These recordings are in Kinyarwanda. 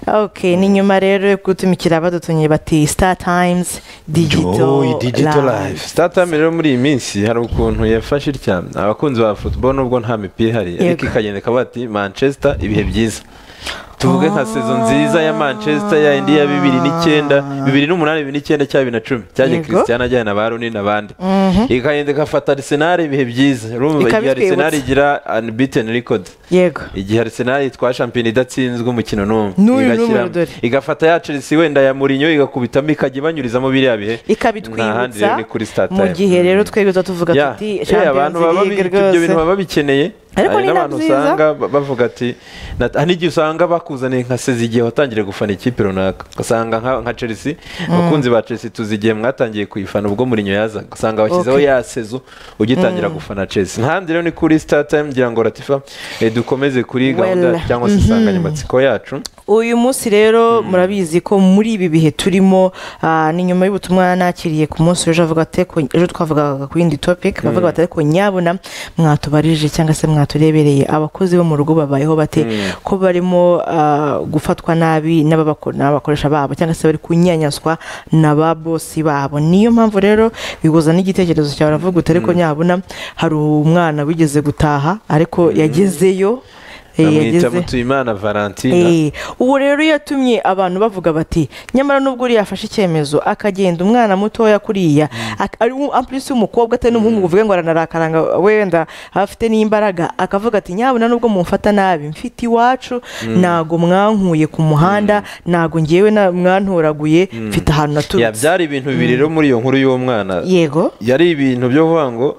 okay ni nyuma rero yo gutumikira badutumye bati star times digital digital live life startime rero muri iyi minsi hari ukuntu yafashe itya abakunzi ba football nubwo nta mipira ihari ariko Yego. ikagenda ikavuga ati manchester ibihe byiza tuvuge nka sezo nziza ya manchester ya indi ya bibiri n'icyenda bibiri n'umunani bibiri n'icyenda cya bibiri na cumi cyaje Yego. christian ajyana na ba runi n'abandi ikagenda igafata arsenal ibihe byiza urumva igihe Ikabitwibutsa. arsenal igira unbeaten record yego igihe arsenal yitwa shampiyona idatsinzwe umukino n'umwe N'uyu igashyira- n'umwe dore. igafata ya chelsea wenda ya murinyo igakubitamo ikajya ibanyurizamo biriya bihe Nta handi ikabitwibutsa rero ni kuri Star mu Time. gihe rero twegeza tuvuga Ya, tuti eh, abantu baba champions bi- league ibyo bintu rwose baba bikeneye Ariko Hari ni n'abantu nabyiza. usanga ba- bavuga ati na- hari n'igihe usanga bakuzaniye nka sezi igihe watangiriye gufana ikipe runaka ugasanga nka nka chelsea abakunzi ba chelsea tuzi igihe mwatangiye kuyifana ubwo murinyo yazaga ugasanga bashyizeho Okay. ya sezo ugitangira gufana chelsea nk'ahandi rero ni kuri star time ngira ngo ratifa eh, dukomeze kuri Well. gahunda cyangwa se insanganyamatsiko yacu uyu munsi rero murabizi ko muri ibi bihe turimo ah, ni nyuma y'ubutumwa nakiriye ku munsi w'ejo avuga ati "Ko- ejo twavugaga ku yindi topic bavuga bati ariko nyabona mwatubarije cyangwa se mwaturebereye abakozi bo mu rugo babayeho bate ko barimo ah, gufatwa nabi n'ababako- n'abakoresha babo cyangwa se bari kunyanyazwa na ba bosi babo niyo mpamvu rero bihuza n'igitekerezo cyawe uravuga uti ariko nyabona hari umwana wigeze gutaha ariko yagezeyo eh, bamwita mutuyimana valentina Eh, ubu rero iyo yatumye abantu bavuga bati nyamara nubwo uriya afashe icyemezo akagenda umwana mutoya kuriya ak- ari wo- amplisi w'umukobwa atari n'umuhungu ngo uvuge ngo aranarakaranga wenda afite n'imbaraga akavuga ati nyabuna nubwo mumfata nabi mfite iwacu ntago mwankuye ku muhanda ntago ngewe na- mwantoraguye mfite ahantu ya naturutse byari ibintu bibiri rero muri iyo nkuru y'uwo mwana yego yari ibintu byo kuvuga ngo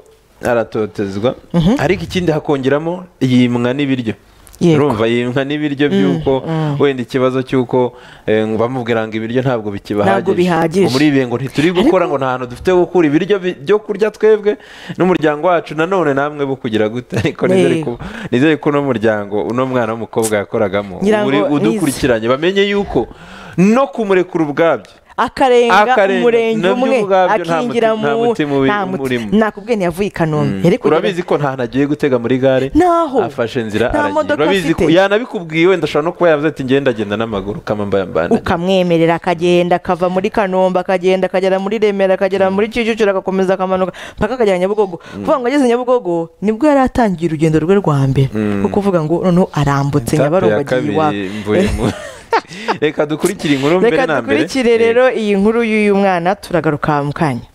aratotezwa ariko ikindi hakongeramo yimwa n'ibiryo Yego. urumva yimwa n'ibiryo by'uko wenda ikibazo cy'uko eh, ngo bamubwira ngo ibiryo ntabwo Ntabwo bihagije. bikibahagije ngo muri ibihe ngo ntituri gukora ngo nta hantu dufite ho gukura ibiryo bi- byo kurya twebwe n'umuryango wacu nanone namwe bo kugira gute ariko nizere ko nizere ko uno muryango uno mwana w'umukobwa yakoragamo Ngira ngo uri nize. udukurikiranye bamenye yuko no kumurekura ubwabyo akarenga Akarenga. umurenge Nabyo umwe ubwabyo nta akingira muti- nta mu mutima ubi- urimo. nakubwiye ntiyavuye i kanombe Yari kugenda- urabizi ko nta nagiye gutega muri gare Ntaho. afashe inzira Nta aragira modoka urabizi ko afite. yanabikubwiye wenda ashobora no kuba yavuze ati ngenda agenda n'amaguru kamambambana ukamwemerera akagenda akava muri kanombe akagenda akagera muri remera akagera muri kicukiro agakomeza akamanuka mpaka akagera nyabugogo kuvuga ngo ageze nyabugogo nibwo yari atangiye urugendo rwe rwa mbere rwo kuvuga ngo noneho arambutse nyabarongo agiye iwabo reka dukurikire inkuru mbere reka na mbere dukurikire rero iyi nkuru y'uyu mwana turagaruka mu kanya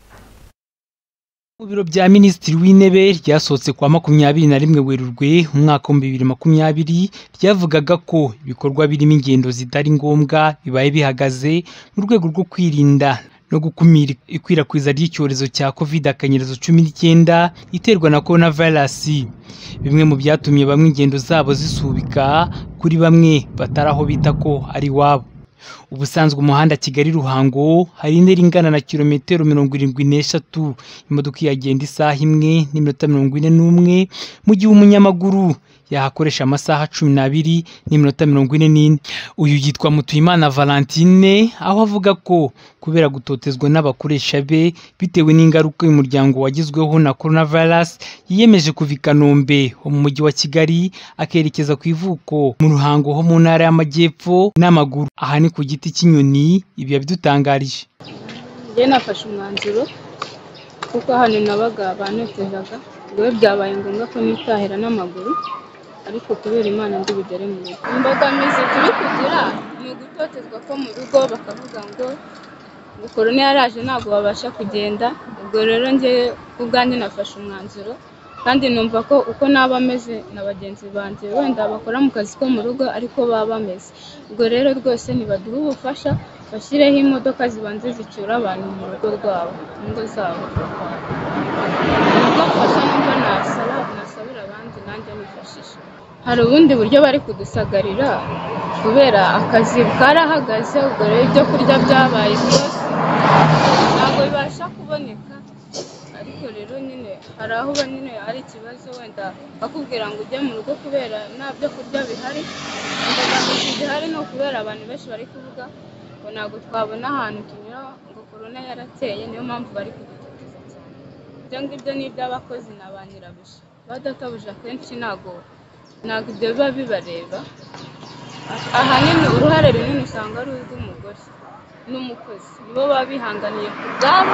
mu biro bya minisitiri w'intebe ryasohotse kwa makumyabiri na rimwe werurwe umwaka w'ibihumbi bibiri makumyabiri ryavugaga ko ibikorwa birimo ingendo zitari ngombwa bibaye bihagaze mu rwego rwo kwirinda no gukumira ikwirakwiza ry'icyorezo cya covid akanyerezo cumi n'icyenda iterwa na korona virusi bimwe mu byatumye bamwe ingendo zabo zisubika kuri bamwe batari aho bita ko ari iwabo ubusanzwe umuhanda kigali ruhango hari intera ingana na kilometero mirongo irindwi n'eshatu imodoka yagenda isaha imwe n'iminota mirongo ine n'umwe mu gihe umunyamaguru yahakoresha amasaha cumi n'abiri n'iminota mirongo ine n'ine uyu yitwa mutuyimana valentine aho avuga ko kubera gutotezwa n'abakoresha be bitewe n'ingaruka uyu muryango wagizweho na korona virusi yiyemeje kuva i kanombe ho mu mujyi wa kigali akerekeza ku ivuko mu ruhango ho mu ntara y'amajyepfo n'amaguru aha ni ku giti cy'inyoni ibi yabidutangarije njye nafashe umwanzuro kuko hano nabaga banotezaga ubwo byabaye ngombwa ko nitahira n'amaguru ariko kubera imana ndi bugere mu rugo imbogamizi turi kugira ni ugutotezwa ko mu rugo bakavuga ngo ngo korona yaraje ntabwo babasha kugenda ubwo rero njye ubwanjye nafashe umwanzuro kandi numva ko uko naba ameze na bagenzi banjye wenda bakora mu kazi ko mu rugo ariko baba bameze ubwo rero rwose ntibaduhe ubufasha bashyireho imodoka zibanza zicyura abantu mu rugo rwabo mu ngo zabo ubwo bufasha numva nasaba nasabira abandi nanjye nifashisha hari ubundi buryo bari kudusagarira kubera akazi karahagaze ubwo rero ibyo kurya byabaye byose ntabwo bibasha kuboneka ariko rero nyine hari aho uba nyine ari ikibazo wenda bakubwira ngo ujye mu rugo kubera nta byo kurya bihari imbogamizi zihari ni ukubera abantu benshi bari kuvuga ngo ntabwo twabona ahantu tunyura ngo korona yarateye niyo mpamvu bari kudutoteza cyane ibyo ngibyo ni iby'abakozi na ba nyirabuja abadatabuja akenshi ntabwo ntabwo ibyo biba bibareba ahanini uruhare runini usanga ari urw'umugore n'umukozi nibo baba bihanganiye ku bwabo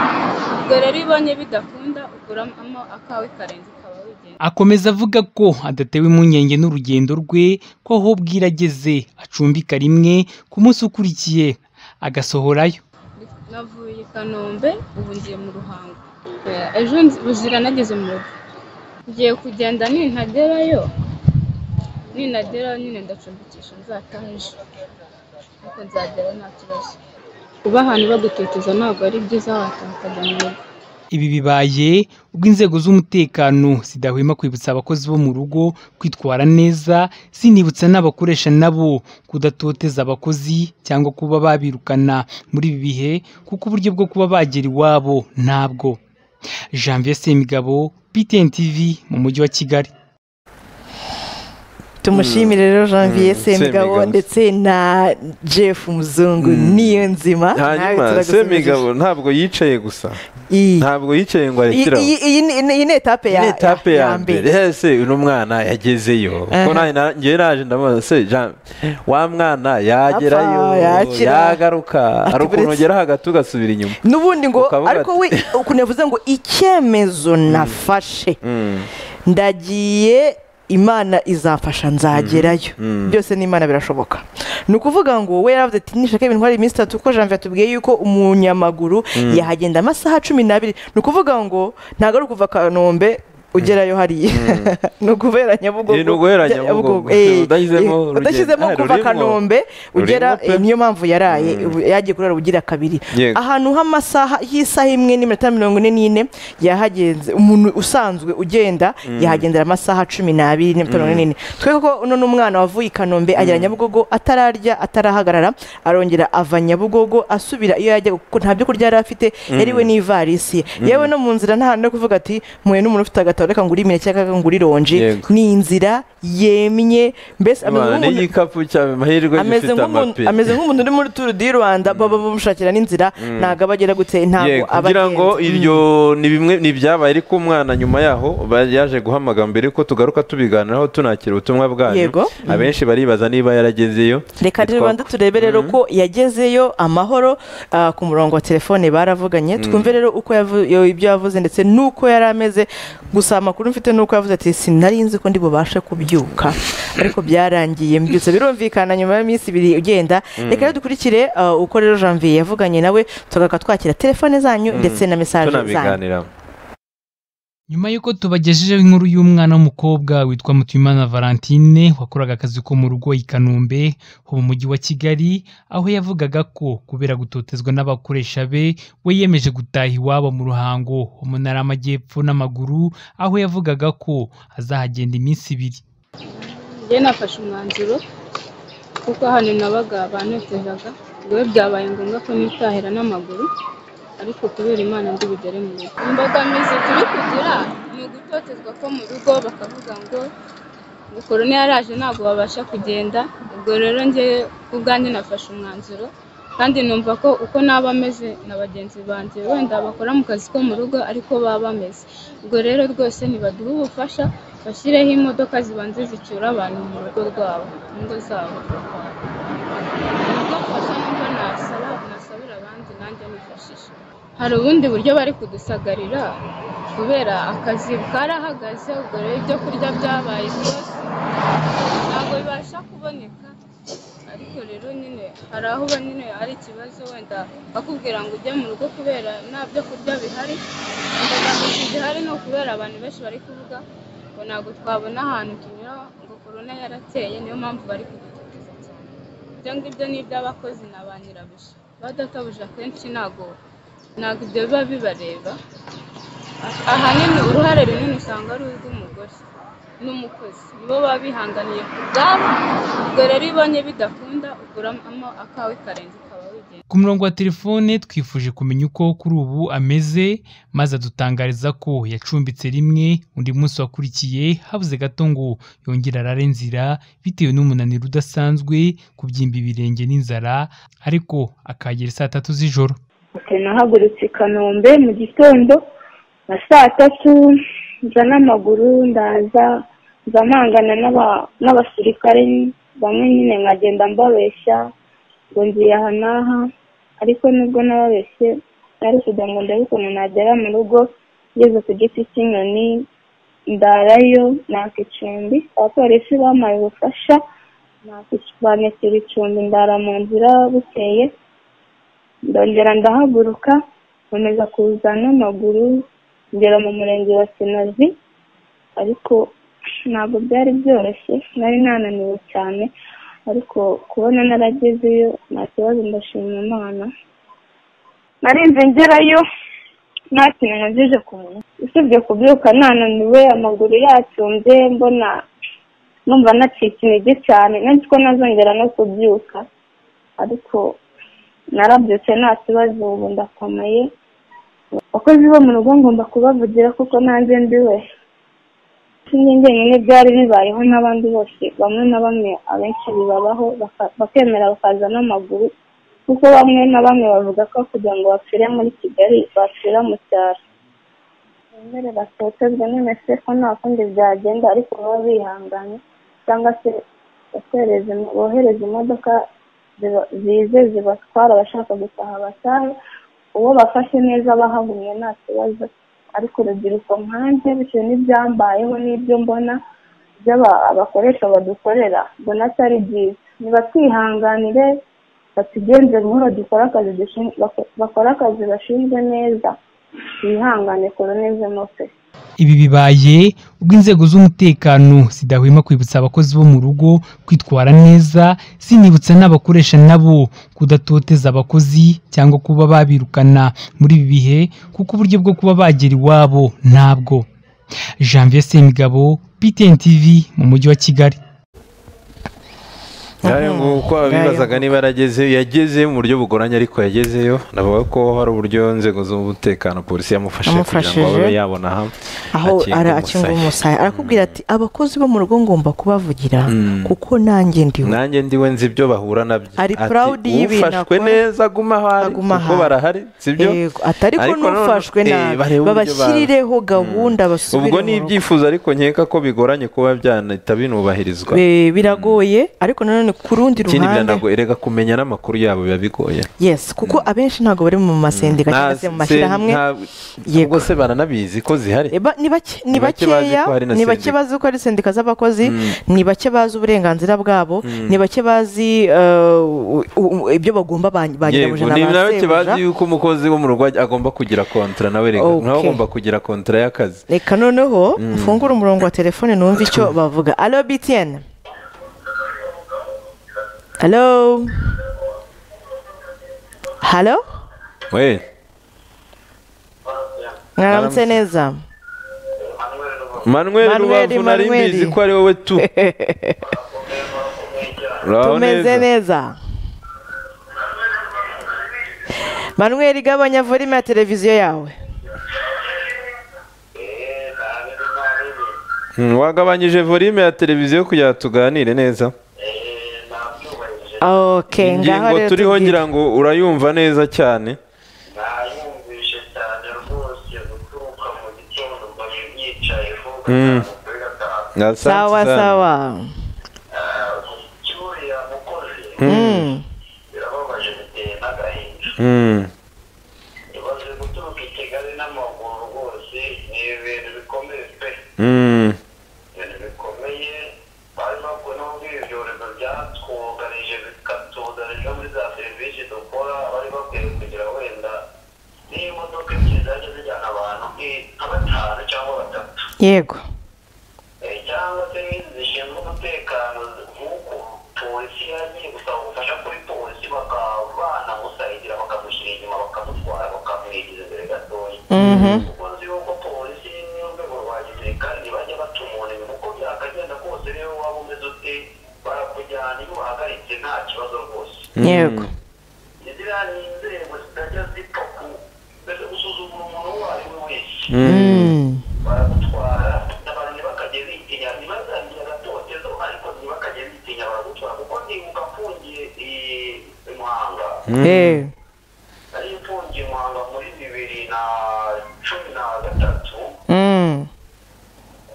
ubwo rero iyo ubonye bidakunda uguramo akawe karenze ukaba wigenda akomeza avuga ko adatewe impungenge n'urugendo rwe ko aho bwira ageze acumbika rimwe ku munsi ukurikiye agasohorayo navuye i kanombe ubu ngiye mu ruhango Eh, ejo buzira nageze mu rugo ngiye kugenda nintagerayo ninagera nyine ndacumbikisha nzataha ejo ariko nzagera nta kibazo kuba ahantu bagutoteza ntabwo ari byiza wataha ukajya mu rugo ibi bibaye ubwo inzego z'umutekano zidahwema kwibutsa abakozi bo mu rugo kwitwara neza zinibutsa n'abakoresha nabo kudatoteza abakozi cyangwa kuba babirukana muri ibi bihe kuko uburyo bwo kuba bagera iwabo ntabwo janvier semigabo btn tv mu mujyi wa kigali tumushimire rero janvier semigabo Semigabo. ndetse na jeff muzungu niyo nzima hanyuma semigabo ntabwo yicaye gusa iyi ntabwo yicaye ngo arekeraho iyi- iyi ni- iyi ni etape ya ni etape ya- ya mbere ese uno mwana yagezeyo ko ngewe naje ndamubaza se Jean, wa mwana yagerayo Apfa, yakira. yagaruka hari ukuntu buretse. ugeraho hagati ugasubira inyuma n'ubundi ngo Ukavuga ariko we ukuntu yavuze ngo icyemezo nafashe Mm, ndagiye imana izafasha nzagerayo byose n'imana birashoboka ni ukuvuga ngo we yaravuze ati nishaka ibintu hari iminsi itatu kuko janvier atubwiye yuko umunyamaguru yahagenda amasaha cumi n'abiri ni ukuvuga ngo ntabwo ari ukuva kanombe ugerayo hariya ni ukuvera nyabugogo Eh, ni uguhera Nyabugogo. eh, Udashyizemo eh, urugendo. udashyizemo Ah, kuva rurimo. kanombe ugera Rurimo pe. eh, niyo mpamvu yaraye ubu yagiye kurara ugira kabiri Yego. ahantu h'amasaha y'isaha imwe n'iminota mirongo ine n'ine yahagenze umuntu usanzwe ugenda yahagendera amasaha cumi n'abiri n'iminota mirongo ine n'ine twe koko uno ni umwana wavuye i kanombe agera nyabugogo atararya atarahagarara arongera ava nyabugogo asubira iyo yajya kuko nta byo kurya yari afite yariwe n'ivarisi ye yewe no mu nzira nta hantu no kuvuga ati mpuye n'umuntu ufite agatabo reka ngure imineke cyangwa ngo ngure ironji Yego. ni inzira yemye mbese ameze Imana, nk'umuntu n'igikapu cya mahirwe ameze gifite nk'umuntu amapine ameze nk'umuntu uri muri turu di rwanda baba bamushakira n'inzira ntabwo aba agera gute ntabwo Ye, aba kugira ngo agenze. iryo ni bimwe ni ibyabaye ariko umwana nyuma yaho ba- yaje guhamagara mbere ko tugaruka tubiganiraho tunakira ubutumwa bwanyu Yego. abenshi baribaza niba yaragezeyo reka Nitwa- rero turebe rero ko yagezeyo amahoro ah, ku murongo wa telefone baravuganye twumve rero uko yavu- yo- ibyo yavuze ndetse n'uko yari ameze gusa amakuru mfite n'uko yavuze ati sinari nzi ko ndi bubashe kubyuka ariko byarangiye mbyutse birumvikana nyuma y'iminsi ibiri ugenda reka rero dukurikire ah, uko rero janvier yavuganye nawe tugaruka twakira telefone zanyu ndetse na mesaje zanyu tunabiganiraho nyuma y'uko tubagejejeho inkuru y'umwana w'umukobwa witwa mutuyimana valentine wakoraga akazi ko mu rugo i kanombe ho mu mujyi wa kigali aho yavugaga ko kubera gutotezwa n'abakoresha be we yemeje gutaha iwabo mu ruhango ho mu ntara y'amajyepfo n'amaguru aho yavugaga ko azahagenda iminsi ibiri njye nafashe umwanzuro kuko hano nabaga banotezaga ubwo byabaye ngombwa ko nitahira n'amaguru ariko kubera imana ndi bugere mu rugo imbogamizi turi kugira ni ugutotezwa ko mu rugo bakavuga ngo ngo korona yaraje ntabwo babasha kugenda ubwo rero njye ubwanjye nafashe umwanzuro kandi numva ko uko naba ameze na bagenzi banjye wenda bakora mu kazi ko mu rugo ariko baba bameze ubwo rero rwose ntibaduhe ubufasha bashyireho imodoka zibanza zicyura abantu mu rugo rwabo mu ngo zabo ubwo mfasha numva nasaba nasabira abandi nanjye nifashisha hari ubundi buryo bari kudusagarira kubera akazi karahagaze ubwo rero ibyo kurya byabaye byose ntabwo bibasha kuboneka ariko rero nyine hari aho uba nyine ari ikibazo wenda bakubwira ngo ujye mu rugo kubera nta byo kurya bihari imbogamizi zihari ni ukubera abantu benshi bari kuvuga ngo ntabwo twabona ahantu tunyura ngo korona yarateye niyo mpamvu bari kudutoteza cyane ibyo ngibyo ni iby'abakozi na ba nyirabuja badatabuje akenshi ntabwo ntabwo ibyo biba bibareba ahanini uruhare runini usanga ari urw'umugore n'umukozi nibo baba bihanganiye ku bwabo ubwo rero iyo ubonye bidakunda uguramo akawe karenze ukaba wigenda ku murongo wa telefone twifuje kumenya uko kuri ubu ameze maze adutangariza ko yacumbitse rimwe undi munsi wakurikiye habuze gato ngo yongere arare nzira bitewe n'umunaniro udasanzwe kubyimba ibirenge n'inzara ariko akagera saa tatu z'ijoro Ati, nahagurutse i kanombe mu gitondo na saa tatu nza n'amaguru ndaza nza mpangana n'aba- n'abasirikare bamwe nyine nkagenda mbabeshya ngo ngiye aha n'aha ariko nubwo nababeshye nari kugira ngo ndebe ukuntu nagera mu rugo ngeze ku giti cy'inyoni ndarayo naka icumbi abapolisi bampaye ubufasha naka icu- banyakira icumbi ndara mu nzira bukeye ndongera ndahaguruka nkomeza kuza n'amaguru ngera mu murenge wa sinazi ariko ntabwo byari byoroshye nari nananiwe cyane ariko kubona naragezeyo nta kibazo ndashima imana narinze ngerayo nta kintu ngejeje ku munwa usibye kubyuka nananiwe amaguru yacumbye mbona numva nacitse intege cyane nzi ko nazongera no kubyuka ariko narabyutse nta kibazo ubu ndakomeye abakozi bo mu rugo ngomba kubavugira kuko nanjye ndiwe sinjye njyenyine byari bibayeho n'abandi bose bamwe na bamwe abenshi bibabaho baka- bakemera bakaza n'amaguru kuko bamwe na bamwe bavuga ko kugira ngo bapfire muri kigali bapfira mu cyaro bemere batotezwe n'imese ko nta kundi byagenda ariko baba bihanganye cyangwa se bohereze bohereze imodoka ziba- zize zibatwara abashaka gutaha batahe uwo bafashe neza bahagumye nta kibazo ariko urubyiruko nkanjye bitewe n'ibyambayeho n'ibyo mbona by'aba- abakoresha badukorera mbona atari byiza nibatwihanganire batugenze buhoro dukore akazi dushin- bako- bakore akazi bashinzwe neza bihangane koronezemo pe ibi bibaye ubwo inzego z'umutekano zidahwema kwibutsa abakozi bo mu rugo kwitwara neza zinibutsa n'abakoresha nabo kudatoteza abakozi cyangwa kuba babirukana muri ibi bihe kuko uburyo bwo kuba bagera iwabo ntabwo janvier semigabo ptn tv mu mujyi wa kigali yayo uko abibazaga niba yaragezeyo yagezeyo mu buryo bugoranye ariko yagezeyo navuga ko hari uburyo inzego z'umutekano polisi yamufashije kugira ngo Yamufashije. abe yabona aha aho akinga ara- akinga umusaya. umusaya arakubwira ati abakozi bo mu rugo ngomba kubavugira Mm. kuko nanjye ndiho nanjye ndiwe nzi ibyo bahura nabyo Ari Ati, proud y'ibintu ufashwe akora, neza aguma aho ari aguma kuko aho. barahari sibyo Yego, atari ko Ariko noneho- n'ufashwe eh, nabi barebe uburyo babashyirireho gahunda ba- ubwo basubire ni mu rugo ibyifuzo ariko nkeka ko bigoranye kuba byanahita binubahirizwa Be- biragoye ariko nanone ku rundi ikindi ruhande biranagoye reka kumenya n'amakuru yabo biba bigoye yes kuko abenshi ntabwo bari mu masendika cyangwa se mu mashyirahamwe Yego. ubwo se baranabizi ko zihari Eba, ni bake- ni Ni bake bazi bakeya ko hari na ni bake sendika. bazi ko ari sendika z'abakozi Mm. ni bake bazi uburenganzira bwabo ni bake bazi eh, u- u- ibyo bagomba ba- ba Yego, nyirabuja ni na ba nawe bazi sebuja yuko umukozi wo mu rugo agomba kugira kontara nawe reka Okay. nawe agomba kugira kontara y'akazi reka noneho mfungure umurongo wa telefone numve icyo bavuga alo btn alo halo we mwaramutse neza manuel Manuel, rubavu nari Manuel. mbizi ko ari wowe tu Uraho tumeze neza. neza manuel igabanya volume ya televiziyo yawe Mm, wagabanyije volume ya televiziyo kugira ngo tuganire neza ok ngaho ingingo rero turiho tubwire. ngira ngo urayumva neza cyane nayumvishe cyane rwose guturuka mu gitondo ngo yicayeho Mm. kuri gatanu Asante sawa sana. sawa cyuriya mukozi Mm. birababaje biteye n'agahinda Mm, ibaze guturuka i kigali n'amaguru rwose ni ibintu bikomeye pe mm, ibintu bikomeye bari bakwe n'ubwo ibyorezo byatwugarije bikatugarije muri za serivisi dukora bari bakwiye kugira wenda n'imodoka ebyiri zaje zijyana abantu nk'i- nka batanu cyangwa batatu yego Eh, cyangwa se nk'izi zishinzwe umutekano nk'uko polisi yagiye gusaba ubufasha kuri polisi bakaba banamusayigira bakamushyira inyuma bakamutwara bakamwigiza imbere gatoya kuko nzi yuko polisi n'urwego rwa gisirikare ntibajya bata umuntu inyuma uko byakagenda kose rero waba umeze ute barakujyana iyo uhagaritse nta kibazo rwose yego iziriya ni inzego zitajya zipfa ku- mbese gusuzugura umuntu uwo ari we wese Mm. baragutwara abantu ntibakajye bitinya ntibazagire agatoteza ariko ntibakajye bitinya baragutwara kuko ndibuka mfungiye i- i muhanga Eh. nari mfungiye i muhanga muri bibiri na cumi na gatatu Mm.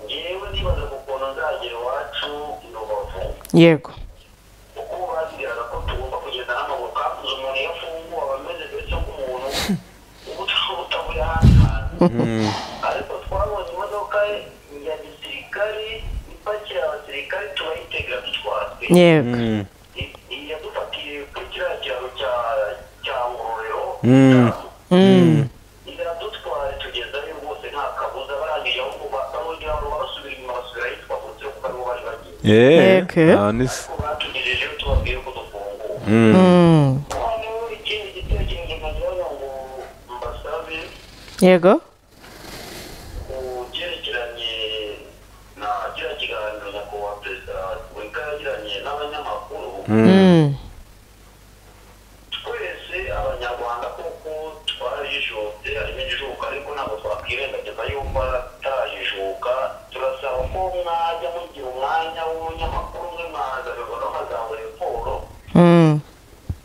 ngewe nibaza ku kuntu nzagera iwacu i rubavu yego ariko twabonye imodoka ya gisirikare ipakira abasirikare tubayitega dutwatse yego yadufatiye kuri kiriya kiraro cya cya ngororero Mm. Mm. iradutwara tugezayo rwose nta kabuza barangije aho kuba abongera ngo barasubira inyuma basubirayo twavutse kuko aribo bari bagiye Yego. ko batugejejeyo tubabwiye ko dufungura Mm. noneho ikindi gitekerezo nagira ngo mbasabe yego ku cyerekeranye na kiriya kiganiro nyakubahwa perezida wa repubulika yagiranye n'abanyamakuru Mm. twese abanyarwanda koko twarajijutse harimo ijijuka ariko ntabwo twakwirengagiza yuko atarajijuka turasaba ko mwajya mugira umwanya w'umunyamakuru umwe mwaza bibona amagambo raporo Mm.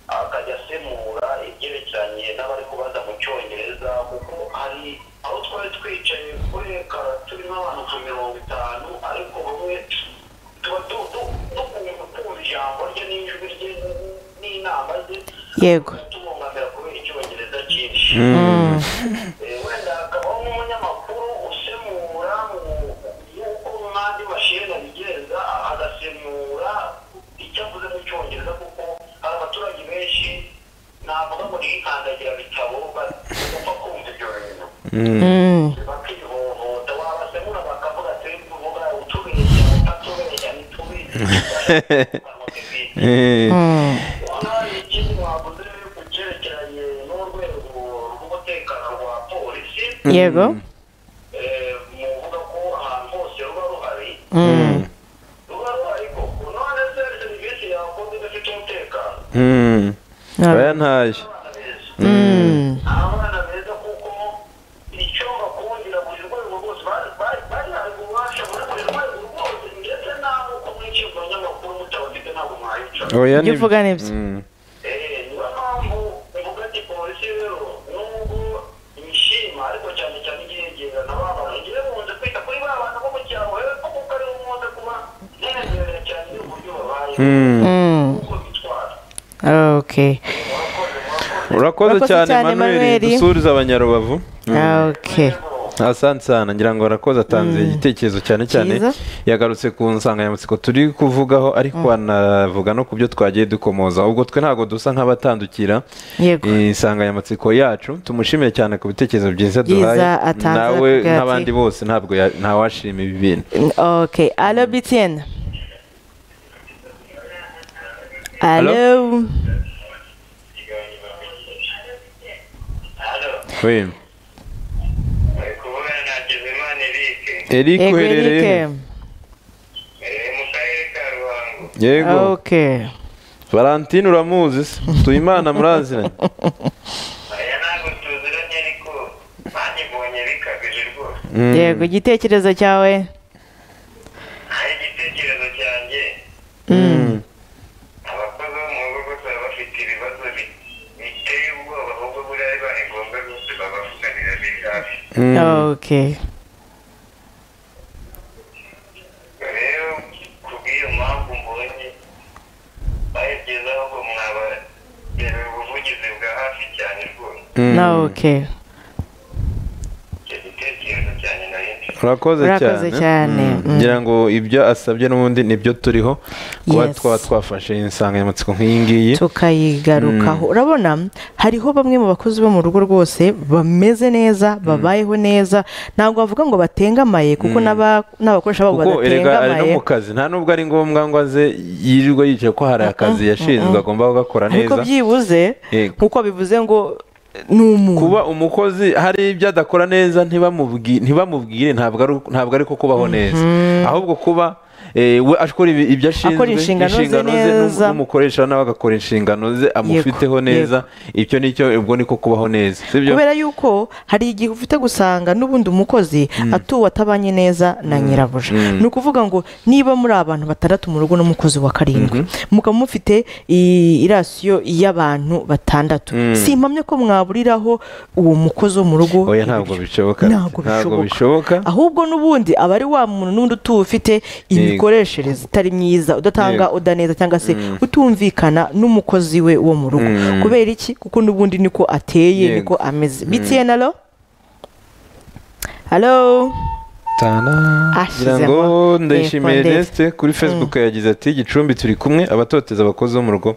akajya asemura ibyerekeranye n'abari kubaza mu cyongereza kuko hari aho twari twicaye kuri ekara turimo abantu nka mirongo itanu ariko bamwe tuba du- du- dukunze kumva ijambo rye n'ijwi rye n'inama ze yego tubungamira kubera icyongereza cyinshi Mm. Eh, wenda hakabaho n'umunyamakuru usemura mu- nk'uko n'andi mashini abigenza agasemura icyo avuze mu cyongereza kuko hari abaturage benshi navuga ngo ni nk'ikandagira bitabo bapfa kumva ibyo bintu Mm. bakihohota wabasemura bakavuga turi kuvuga utubeshya utatubeshya ntitubeshya Mm. ikindi wavuze ku cyerekeranye n'urwego rw'umutekano rwa polisi yego eh, muvuga ko ahantu hose ruba ruhari Mm. ruba ruhari koko none se serivisi yakoze idafite umutekano bayantaye abana beza Mm. ni abana beza kuko icyo bakundira buri rwego rwose bari bari bari hari ububasha muri buri rwego rwose ndetse n'abo uko mwinshi mu banyamakuru mutabafite ntabwo mwayica oya Ibyo uvuga ni byo. Mm. niyo mpamvu mvuga ati polisi rero nubwo imishima ariko cyane cyane igihegera na ba bantu ngewe nkunze kwita kuri ba bantu bo mu cyaro rero kuko aribo nkunze kuba nemerera cyane uburyo babayeho Mm. Mm. uko bitwara okay murakoze murakoze urakoze Urakoze cyane cyane, manuel Manuel. dusuhuriza abanyarubavu okay asante sana ngira ngo arakoze atanze igitekerezo cyane cyane Cyiza. yagarutse ku nsanganyamatsiko turi kuvugaho ariko anavuga no ku byo twagiye dukomoza ubwo twe ntabwo dusa nk'abatandukira yego iyi nsanganyamatsiko yacu tumushimire cyane ku bitekerezo byiza Byiza duhaye atanze nawe akavuga ati- nk'abandi bose ntabwo ya- ntawashima ibi bintu okay allo btn allo hano we bari kuvugana na Hakizimana Eric eric yego uherereye Eric. Eh, mu karere ka Ruhango yego okay valentine uramuzi se tuyimana muraziranye aya ntabwo tuziranye ariko banyibonye bikabije rwose Mm. yego igitekerezo cyawe hari igitekerezo cyanjye abakozi bo mu rugo gusa baba bafite ibibazo bi- biteye ubwoba ahubwo buriya biba ari ngombwa rwose babavuganira biri hafi Mm. okay rero kubw'iyo mpamvu mbonye bayibyizaho ngo mwabarebera ubuvugizi bwa hafi cyane rwose Mm. na okay icyo gitekerezo cyane nari mfite urakoze Urakoze cyane. Mm. Mm. ngira ngo ibyo asabye n'ubundi nibyo turiho kuba Yes. twaba twafashe insanganyamatsiko nk'iyi ngiyi tukayigarukaho urabona hariho bamwe mu bakozi bo mu rugo rwose bameze neza babayeho neza ntabwo bavuga ngo batengamaye kuko n'aba- n'abakoresha babo kuko erega ari no badatengamaye mu kazi nta n'ubwo ari ngombwa ngo aze yirirwa yicaye ko hari akazi yashinzwe agomba kugakora ariko neza byibuze Yego. nk'uko bivuze ngo ni umuntu kuba umukozi hari ibyo adakora neza ntibamubwi- ntibamubwire ntabwo ari ntabwo ari ko kubaho neza ahubwo kuba eh, we akora ibi- ibyo ashinzwe Akora inshingano ze n'um- neza. n'umukoresha nawe agakora inshingano ze amufiteho neza icyo nicyo ubwo niko kubaho neza sibyo kubera yuko hari igihe ufite gusanga n'ubundi umukozi atuwe atabanye neza na nyirabuja ni ukuvuga ngo niba muri abantu batandatu mu rugo n'umukozi wa karindwi mukaba mufite i- irasiyo y'abantu batandatu si impamya ko mwaburiraho uwo mukozi wo mu rugo oya ntabwo bishoboka ntabwo bishoboka ahubwo n'ubundi aba ari wa muntu n'undi utuwe ufite imikoreshereze itari myiza udatanga Yego. udaneza cyangwa se utumvikana n'umukozi we wo mu rugo kubera iki kuko n'ubundi niko ateye Yego. niko ameze btn alo halo ngira ngo ndayishimiye Ernest kuri facebook yagize ati gicumbi turi kumwe abatoteza abakozi bo mu rugo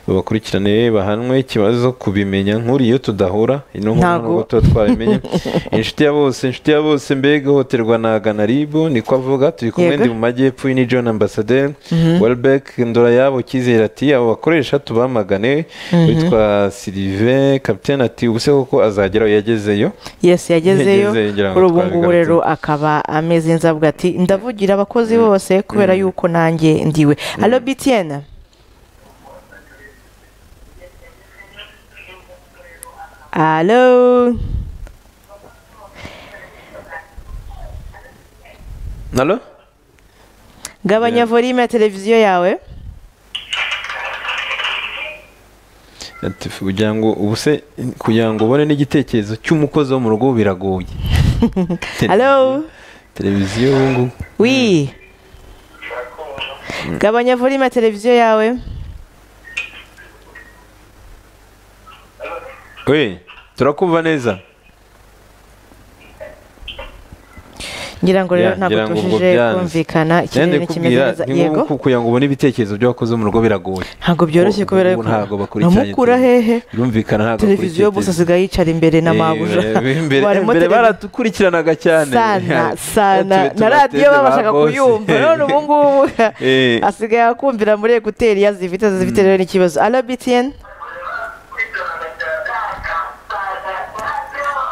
babakurikirane bahanwe ikibazo kubimenya nk'uri iyo tudahura ino nkuru Ntago. nubwo tuba twabimenye inshuti ya bose inshuti ya bose mbega ihohoterwa na ganaribu niko avuga turi kumwe Yego. ndi mu majyepfo ni john ambassadeur welbeck ndora yabo cyizere ati abo bakoresha tubamagane witwa silive capitaine ati ubuse koko azagera aho yagezeyo yesi yagezeyo Yagezeyo, ngira ngo kuri ubu ngubu twabigarutse. rero akaba ameze inzabwa ati ndavugira abakozi bose kubera yuko nanjye ndiwe halo bitiyene halo nalo gabanya volume ya televiziyo yawe Ati, kugira ngo ubuse kugira ngo ubone n'igitekerezo cy'umukozi wo mu rugo biragoye halo televiziyo ubu ngubu wi gabanya volume ya televiziyo yawe we turakumva neza ngira ngo rero Ya, ntabwo ngira ngo ubwo tubashije byanze. kumvikana Nanjye ikirere nikimeze kubwira, neza ni ngombwa yego ko kugira ngo ubone ibitekerezo by'abakozi bo mu rugo biragoye ntabwo byoroshye Ubu- kubera ubu yuko ntabwo bakurikiranye namukura televiziyo. hehe birumvikana ntabwo televiziyo bakurikiye gusa televiziyo. asigaye yicara imbere na Eh, mabuja eh, imbere- Barimo imbere televiziyo. baratukurikiranaga cyane sana Tuba sana na tubateze radiyo ba babashaga bose. kuyumva none ubu ngubu Eh. asigaye akumvira muri ekuteri yazifite zifite rero n'ikibazo alo btn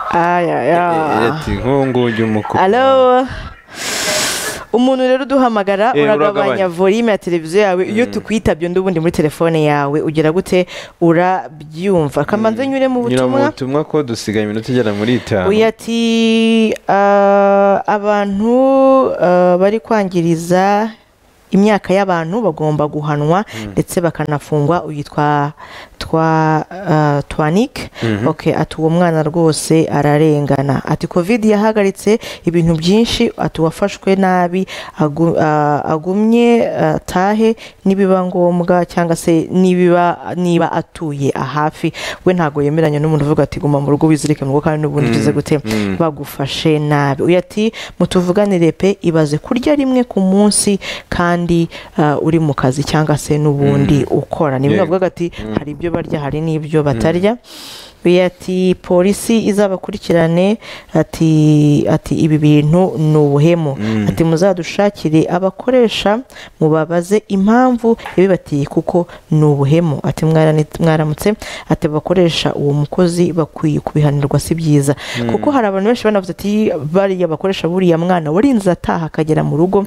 ayaya Eh, ati nk'ubu ngubu ujya umukupa. alo umuntu rero uduhamagara Eh, uragabanya uragabanya. volume ya televiziyo yawe iyo tukwitabye undi ubundi muri telefone yawe ugira gute urabyumva kamanze nyure mu nyura mu butumwa butumwa ko dusigaye iminota igera muri itanu uyu ati "Ah, abantu ah, bari kwangiriza imyaka y'abantu bagomba guhanwa ndetse bakanafungwa uyitwa twa ah, twanik ok ati uwo mwana rwose ararengana ati covid yahagaritse ibintu byinshi ati uwafashwe nabi agu- ah, agumye ah, atahe nibiba ngombwa cyangwa se nibiba niba atuye ahafi we ntabwo yemeranya n'umuntu uvuga ati guma mu rugo wizirike mu rugo kandi n'ubundi ugize gute bagufashe nabi uyu ati mutuvuganire pe ibaze kurya rimwe ku munsi kandi ah, uri mu kazi cyangwa se n'ubundi ukora ni bimwe Yego. bavuga ati hari ibyo barya hari n'ibyo batarya uyu ati polisi izabakurikirane ati ati ibi bintu ni ubuhemu ati muzadushakire abakoresha mubabaze impamvu yabibatiye kuko ni ubuhemu ati "Mwarani- mwaramutse ati abakoresha uwo mukozi bakwiye kubihanirwa si byiza kuko hari abantu benshi banavuze ati bariya bakoresha buriya mwana warinze ataha akagera mu rugo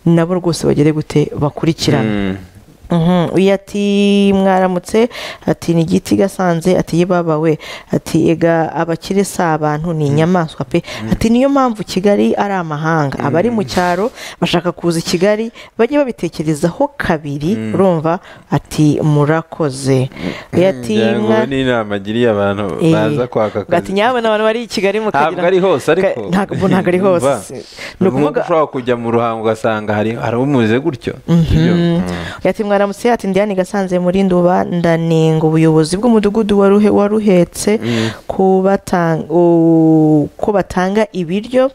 nabo rwose bagere gute bakurikirana Mm. Mhm, uyu ati mwaramutse ati ni igiti gasanze ati yibaba we ati ega abakire si abantu ni inyamaswa pe ati niyo mpamvu kigali ari amahanga abari mu cyaro bashaka kuza i kigali bajye babitekerezaho kabiri urumva ati murakoze uyu ati Ngira ngo mwa- ni inama agiriye abantu Eh, baza kwaka ubwo ati akazi nyabona abantu bari i kigali mukagira ntabwo ari hose ariko Ka- ntabwo ntabwo ari hose ni ni ukuvuga ushobora kujya mu ruhango ugasanga hari hari umeze gutyo Sibyo? Mm. yati mwaramutse ati ndiyane gasanze muri nduba ndanenga ubuyobozi bw'umudugudu waruhe waruhetse kubatanga- u- ko batanga ibiryo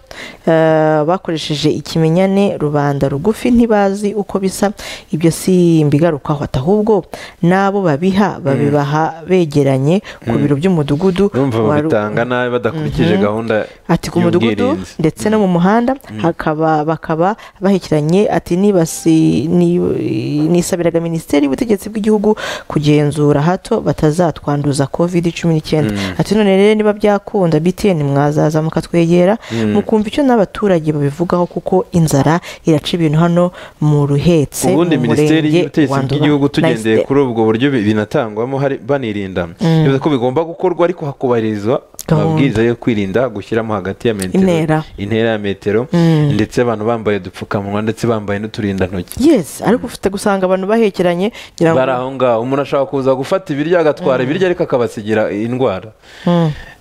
eh, bakoresheje ikimenyane rubanda rugufi ntibazi uko bisa ibyo si imbigarukaho ati ahubwo n'abo babiha babibaha begeranye ku biro by'umudugudu urumva wa Ru- babitanga nabi badakurikije gahunda ati ku mudugudu y'ubwirinzi. ndetse no mu muhanda hakaba bakaba bahekiranye ati nibasi ni- nisabiraga minisiteri y'ubutegetsi bw'igihugu kugenzura hato batazatwanduza covid cumi n'icyenda ati none rero niba byakunda btn mwazaza mukatwegera mukumva icyo n'abaturage babivugaho kuko inzara iraca ibintu hano mu ruhetse ubundi mu minisiteri murenge wa y'ubutegetsi Nduba. bw'igihugu tugendeye Nice day. kuri ubwo buryo bi- binatangwamo hari banirinda bivuze ko bigomba gukorwa ariko hakubahirizwa Gahunda. amabwiriza yo kwirinda gushyiramo hagati ya metero Intera. intera ya metero ndetse abantu bambaye udupfukamunwa ndetse bambaye n'uturindantoki yes ariko ufite gusanga abantu bahekeranye ngira ngo bari aho ngaho umuntu ashaka kuza gufata ibiryo agatwara ibiryo ariko akabasigira indwara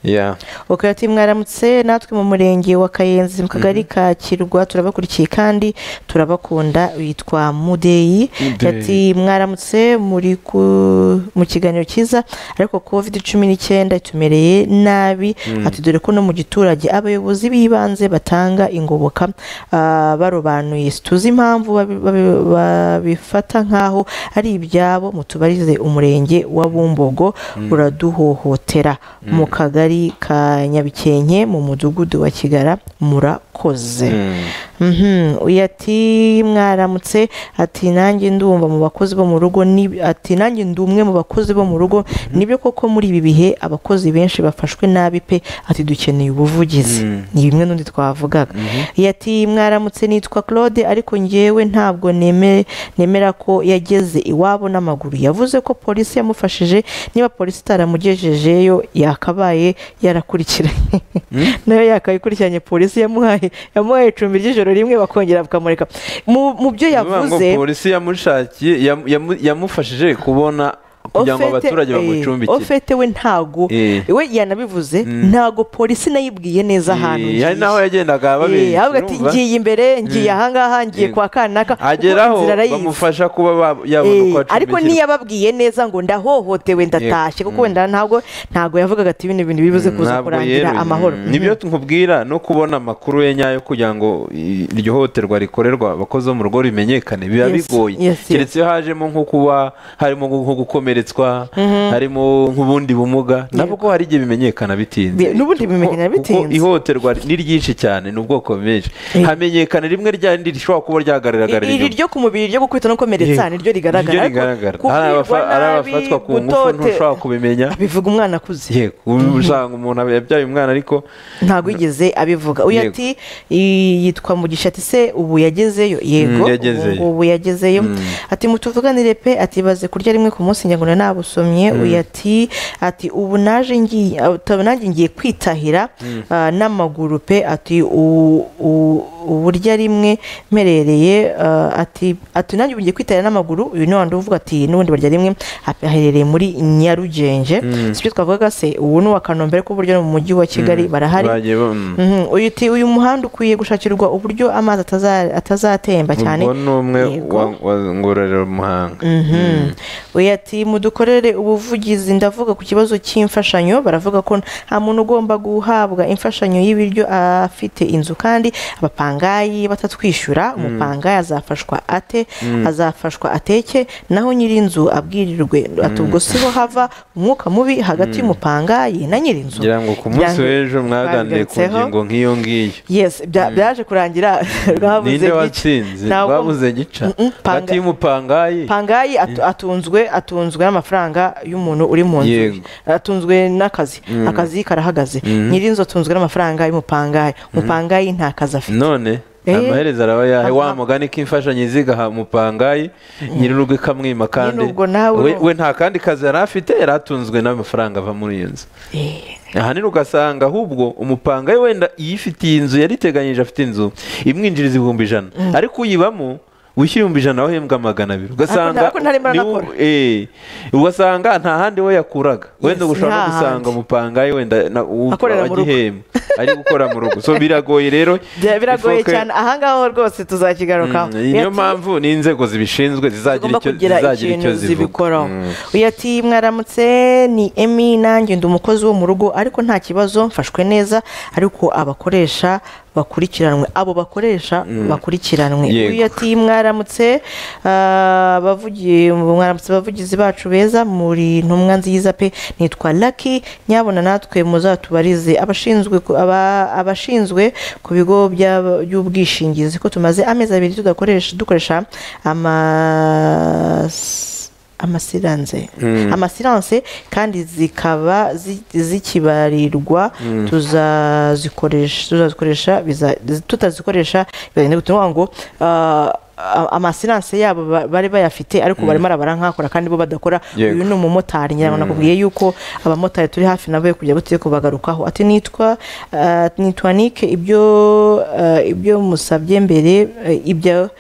ya ukayati mwaramutse natwe mu murenge wa kayenzi mu kagari ka kirwa turabakurikiye kandi turabakunda witwa mudeyi ati mwaramutse muri ku- mu kiganiro cyiza ariko covid cumi n'icyenda itumereye nabi nabi ati dore ko no mu giturage abayobozi b'ibanze batanga ingoboka ah, barobanuye situzi impamvu babi- babi- babifata nk'aho ari ibyabo mutubarize umurenge wa bumbogo uraduhohotera mu kagari ka nyabikenke mu mudugudu wa kigara murakoze Mhm, uyu ati mwaramutse ati nanjye ndumva mu bakozi bo mu rugo ni- ati nanjye ndi umwe mu bakozi bo mu rugo nibyo koko muri ibi bihe abakozi benshi bafashwe nabi pe ati dukeneye ubuvugizi ni bimwe n'undi twavugaga uyu ati mwaramutse nitwa claude ariko ngewe ntabwo neme- nemera ko yageze iwabo n'amaguru yavuze ko polisi yamufashije niba polisi itaramugejejeyo yakabaye yarakurikiranye nayo yakabikurikiranye polisi yamuhaye yamuhaye icumbi ry'ijoro rimwe bakongera bakamureka mu mu byo Bivuga ngo yavuze polisi yamushakiye yamu- yamu- yamufashije kubona kugira ngo ofete- abaturage eh, bamucumbikire ofete we ntago Eh. we yanabivuze Mm. ntago polisi nayibwiye neza ahantu Eh, hari n'aho yagendaga Eh, babeshya ahubwo ati urumva? ngiye imbere ngiye ahangaha ngiye Yego. kwa kanaka kuko ageraho inzira arayizi. bamufasha kuba ba- yabona uko Eh, ariko acumbikirwa ntiyababwiye neza ngo ndahohotewe ndatashye kuko wenda ntabwo ntabwo yavugaga ati bino bintu bibuze kuza Ntabwo kurangira yeruye. amahoro Mm. nibyo nkubwira no kubona amakuru ye nyayo kugira ngo i- iryo hohoterwa rikorerwa abakozi bo mu rugo rimenyekane biba Yes, bigoye yes, yes. keretse iyo hajemo nko kuba harimo nko gukomeretswa harimo nk'ubundi bumuga nabwo hari igihe bimenyekana bitinze Bi- n'ubundi Kuko- bimenyekana bitinze. kuko ihohoterwa ni ryinshi cyane ni ubwoko bwinshi Eh. hamenyekana rimwe ryandi rishobora kuba ryagaragara iri inyuma. ryo ku mubiri ryo gukubita no gukomeretsa Yego. ni ryo rigaragara Niryo ariko rigaragara hari kubwirwa abafa- hari nabi, abafatwa ku ngufu gutote- ntushobora kubimenya bivuga umwana akuze yego ubu usanga umuntu yabyaye umwana ariko ntabwo yigeze abivuga uyu Yego. ati "I- yitwa mugisha ati se ubu yagezeyo yego Mm, yagezeyo. ubu- ubu yagezeyo ati mutuvuganire pe ati baze kurya rimwe ku munsi njya ngo nabusomye uyu ati ati ubu naje ngiye ati, nanjye ngiye kwitahira ah, n'amaguru pe ati "U- u- uburya rimwe mperereye ah, ati ati nanjye ubu ngiye kwitahira n'amaguru uyu ni wandi uvuga ati n'ubundi barya rimwe ap- aherereye muri nyarugenge sibyo twavugaga se ubu ni uwa kanombe ariko burya no mu mujyi wa kigali barahari bagiye ba- mm. Mhm, uyu uti uyu muhanda ukwiye gushakirwa uburyo amazi ataza- atazatemba cyane ubwo ni umwe Yego. wa wa- ngororero muhanga Mhm. Oya ati mudukorere ubuvugizi ndavuga ku kibazo cy'imfashanyo baravuga ko nta muntu ugomba guhabwa imfashanyo y'ibiryo afite inzu kandi abapangayi batatwishyura umupangayi azafashwa ate azafashwa ateke naho nyir'inzu abwirirwe ati ubwo siho hava umwuka mubi hagati y'umupangayi na nyir'inzu ngira ngo ku munsi Byange- w'ejo mwaganiriye ku babigarutseho. ngingo nk'iyo ngiyo yes bya- byaje kurangira rwabuze ninde gica. watsinze Ntabwo- rwabuze gica Mm, mm, panga- hagati y'umupangayi pangayi atu- atunzwe atunzwe n'amafaranga y'umuntu uri mu nzu ye. Yego. atunzwe n'akazi akazi karahagaze nyir'inzu atunzwe n'amafaranga y'umupangayi umupangayi nta kazi afite none Eh. amaherezo araba yahe wa Aha. mugani k'imfashanyo zigaha umupangayi nyir'urugo ikamwima kandi Nyir'urugo nawe we- urumva. we nta kandi kazi yari afite yari atunzwe n'amafaranga ava muri iyo nzu Eh, ahanini ugasanga ahubwo umupanga we wenda iyifitiye inzu yariteganyije afite inzu imwinjiriza ibihumbi ijana ariko uyibamo wishyura ibihumbi ijana wahembwa magana abiri ugasanga Ariko ntarimo niwo- aranakora. eh, ugasanga nta handi we yakuraga wenda Yes, ushobora no nta gusanga handi. umupanga we wenda na- uwumva Akorera mu rugo. agihemba ari gukora mu rugo so biragoye rero bya- biragoye ifoke- cyane ahangaha rwose tuzakigarukaho Mm, niyo Yati- mpamvu n'inzego zibishinzwe zizagira zigomba icyo kugira zizagira ikintu icyo zivuga zibikoraho Mm. uyu ati mwaramutse ni emi nanjye ndi umukozi wo mu rugo ariko nta kibazo mfashwe neza ariko abakoresha bakurikiranwe abo bakoresha bakurikiranwe Yego. uyu ati mwaramutse ah, bavugi- mwaramutse abavugizi bacu beza muri ntumwa nziza pe nitwa laki nyabona natwe muzatubarize abashinzwe ku- aba- abashinzwe ku bigo by'aba- by'ubwishingizi ko tumaze amezi abiri tudakoresha dukoresha amas amasiranse amasiranse kandi zikaba zi- zikibarirwa tuzazikoresha tuzazikoresha biza- tutazikoresha bizagenda gute ni ukuvuga ngo ah, a- amasiranse yabo ba- bari bayafite ariko barimo arabara nkakora kandi bo badakora Yego. uyu ni umumotari ngira ngo nakubwiye yuko abamotari turi hafi nabo yo kujya butike kubagarukaho ati nitwa ah, nitwa nike ibyo ah, ibyo musabye mbere eh, ibyo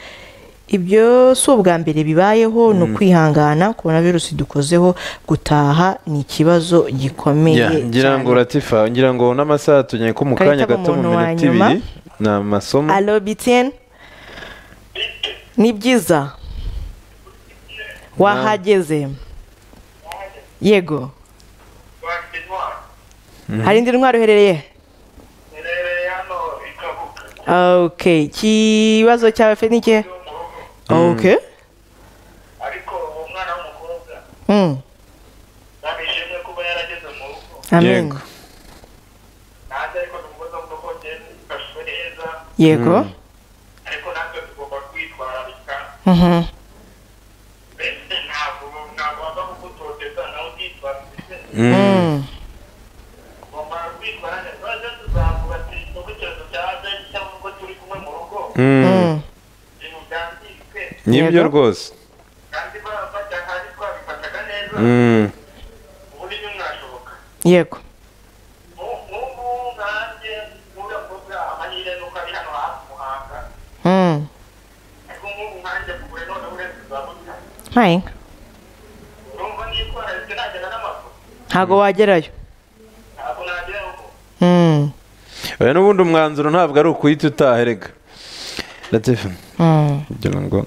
ibyo si ubwa mbere bibayeho ni ukwihangana korona virusi dukozeho gutaha ni ikibazo gikomeye Ya, ngira ngo cyane. uratifa ngira ngo n'amasaha tugiye ko mu Karita kanya gato mu nk'umuntu wa minota nyuma. ibiri ni amasomo alo bitiyeni ni byiza wahageze yego hari indi ndwara uherereye iherereye hano ikabuka ok ikibazo cyawe fe ni ikihe ok ariko uwo mwana w'umukobwa Mm. namishimwe kuba yarageze mu rugo amen Yego. nanjye ariko tumubaza ngo ko ngende ifashwe neza yego ariko natwe tugomba kwitwararika Mhm. mbese ntabwo ntabwo wava kugutoteza nawe utitwararika Mm. ugomba kwitwara neza none tuzavuga ati nubwo icyorezo cyaje cyangwa ubwo turi kumwe mu rugo Mm. Mm. ibintu byangirike nibyo Yego. rwose kandi barafata kandi twabifataga neza Mm. ubundi ntimwashoboka yego nk'ubu nkanjye nk'uriya mukobwa amahirwe nuko ari hano hafi muhanga Mm. ariko nk'ubu nkanjye kugura none uretse uzabona nta yinka urumva nitwararitse nagenda n'amaguru ntabwo wagerayo ntabwo nagera rugo Mm. oya n'ubundi umwanzuro ntabwo ari ukuhita utaherega latif Mm. ngira ngo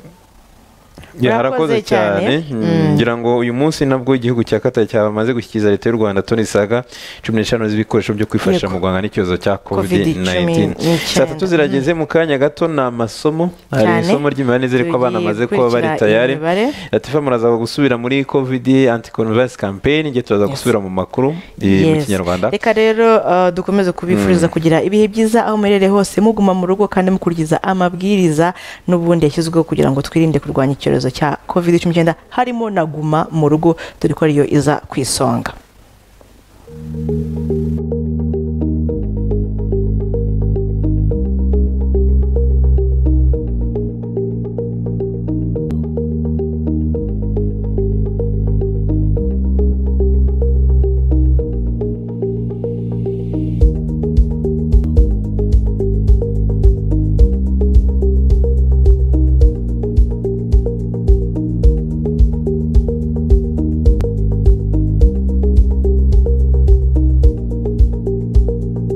Urakoze harakoze cyane cyane. Mm, Mm. ngira ngo uyu munsi nabwo igihugu cya kata cyamaze gushyikiriza leta y'u rwanda toni saga cumi n'eshanu z'ibikoresho byo kwifashisha Yego. mu guhangana n'icyorezo cya covid Covid-19. 19 saa tatu zirageze mu kanya gato ni amasomo hari Cyane. isomo ry'imibare n'izere ko abana Tugiye bamaze kuba bari gukurikira tayari imibare. latifa muraza gusubira muri covid anticonverse campaign igihe turaza Yes. gusubira mu makuru eh, mu Yes. kinyarwanda reka rero uh, dukomeze kubifuriza kugira ibihe byiza aho muherereye hose muguma mu rugo kandi mukurikiza amabwiriza n'ubundi yashyizweho kugira ngo twirinde kurwanya icyorezo cya covid cumi n'icyenda harimo na guma mu rugo dore ko ariyo iza ku isonga